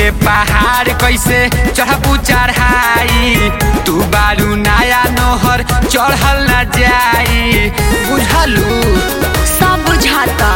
ऊंचे पहाड़ कैसे चढ़बू चढ़ाई तू बारू नया नोहर चढ़ल न जाई बुझलू सब बुझाता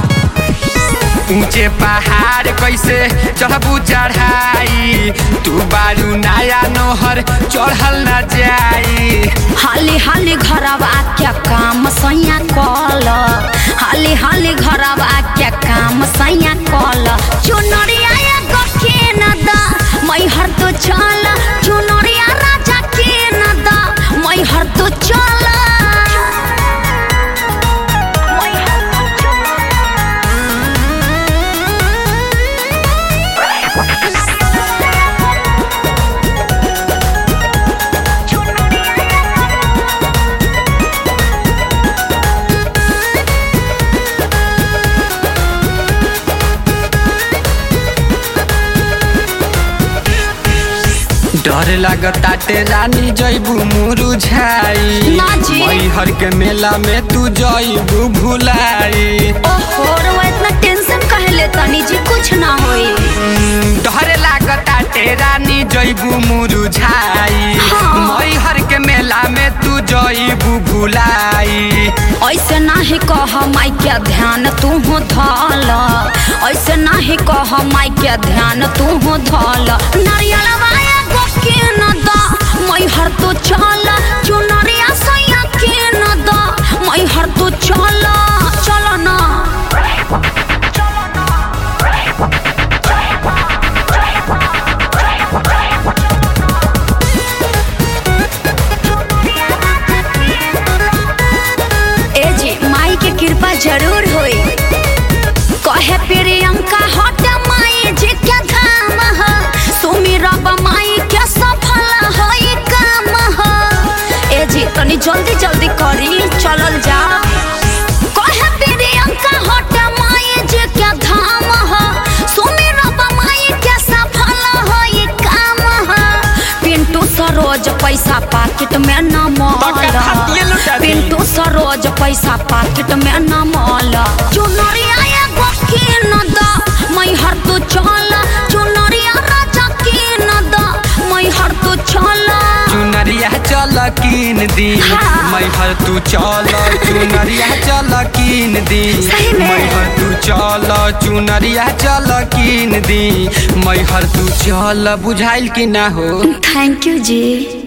ऊंचे पहाड़ कैसे चढ़बू चढ़ाई तू बारू नया नोहर चढ़ल न जाई हाली हाली घरवा क्या काम सैया कल हाली हाली घरवा क्या काम सैया कल चुनरिया एगो के न दा मैहर तो चल चुनरिया राजा के न दा मैहर तो चल डर लगताटे रानी जैबू मुरुझाई ना जी। मैहर के मेला में तू जैबू भुलाई ओहो रवा इतना टेंशन काहे लेता जी कुछ ना होई डर लागताटे रानी जैबू मुरुझाई हाँ। मैहर के मेला में तू जैबू भुलाई ऐसे नाही कह माई के ध्यान तू हो धल ऐसे नाही कह माई के ध्यान तू हो धल नारियलवा एगो के न द मैहर तो चल चुनरिया सैया के न द मैहर तो चल चल ना ए जी माई के कृपा जरूर होई कहे प्रियंका हट माई जी के धाम ह सुमिरब माई के सफल होई काम ह ए जी तनी जल्दी जल्दी करी चलल जा कहे प्रियंका हट माई जी के धाम ह सुमिरब माई के सफल होई काम ह पिंटू सरोज पैसा पाकिट में न बका खातिए मल लुटा दी। पिंटू सरोज पैसा पाकिट में न मल चुनरिया एगो के न द मैहर तू चल चुनरिया राजा के न द मैहर तू चल चुनरिया चल कीन दी हाँ। मैहर तू चल चुनरिया चल कीन दी सही में? मैहर तू चल चुनरिया चल कीन दी मैहर तू चल बुझाइल कि ना हो थैंक यू जी